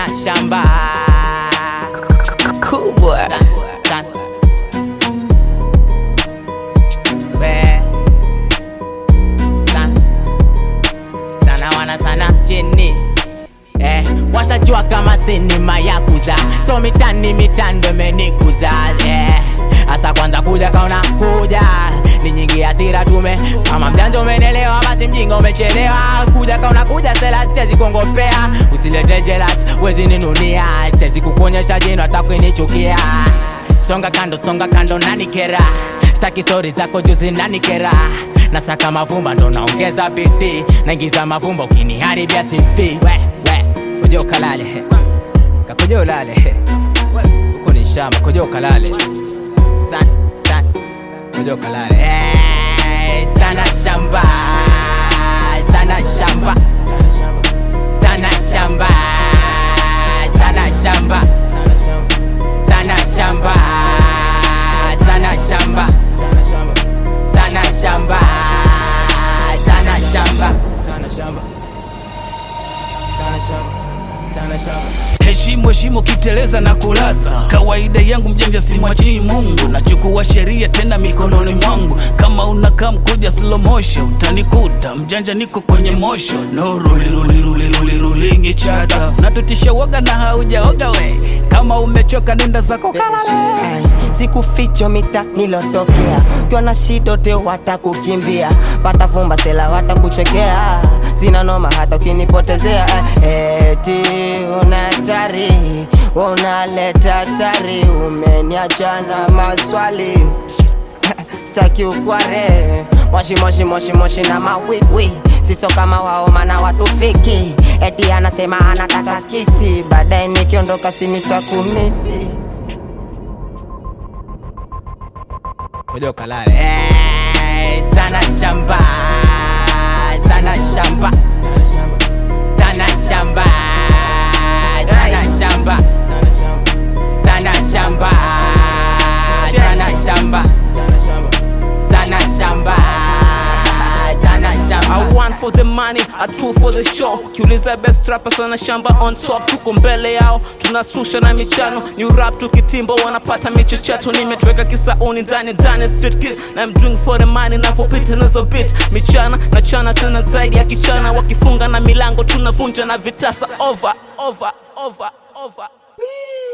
sana shamba Cool boy. Sana, sana. We. Sana. sana wana sana chini eh, washajua kama sinima ya kuza so mitani mitando imenikuza eh, hasa kwanza kuja kaona kuja ni nyingi hasira tume kama mjanja umenelewa basi mjinga umechelewa kuja kaona kuja sela siwezi kuongopea usilete jelas wezi ninunia siwezi kukuonyesha jino hata kunichukia songa kando songa kando nanikera staki stori zako juu zinanikera nasaka mavumba ndo naongeza bidii naingiza mavumba ukiniharibia simfi we, we. kuja ukalale kakuja ulale huku ni shamba kuja ukalale san, san. kuja ukalale hey, sana shamba sana shamba sana shamba sana shamba sana shamba sana shamba sana shamba sana shamba sana shamba sana shamba sana shamba heshimu heshimu kiteleza na kulaza kawaida yangu mjanja simwachii mungu nachukua sheria tena mikononi mwangu kama unakaa mkuja slow motion utanikuta mjanja niko kwenye motion no rulirulirulirulingi chata natutisha woga na haujaoga we kama umechoka nenda zako kalale Ai, sikuficho mita nilotokea ukiwa na shida te watakukimbia watavumba sela watakuchekea sina noma hata ukinipotezea Ai, eti una hatari unaleta tari umeniacha na maswali staki ukware moshi moshi moshi moshi na mawiwi siso kama wao mana watu fiki eti anasema anataka kisi baadaye nikiondoka sinitakumisi kuja ukalale hey, sana shamba sana shamba sana shamba sana shamba sana shamba sana shamba sana shamba sana shamba sana shamba sana shamba sana shamba I one for the money, a two for the show. Kiuliza best rappers wana shamba on top, tuko mbele yao, tunasusha na michano. New rap tukitimbo wanapata michecheto, nimetweka kisauni ndani ndani street kid. Na I'm doing for the money na for beat nazo beat. Michana na chana tena zaidi ya kichana, wakifunga na milango tunavunja na vitasa over over over over.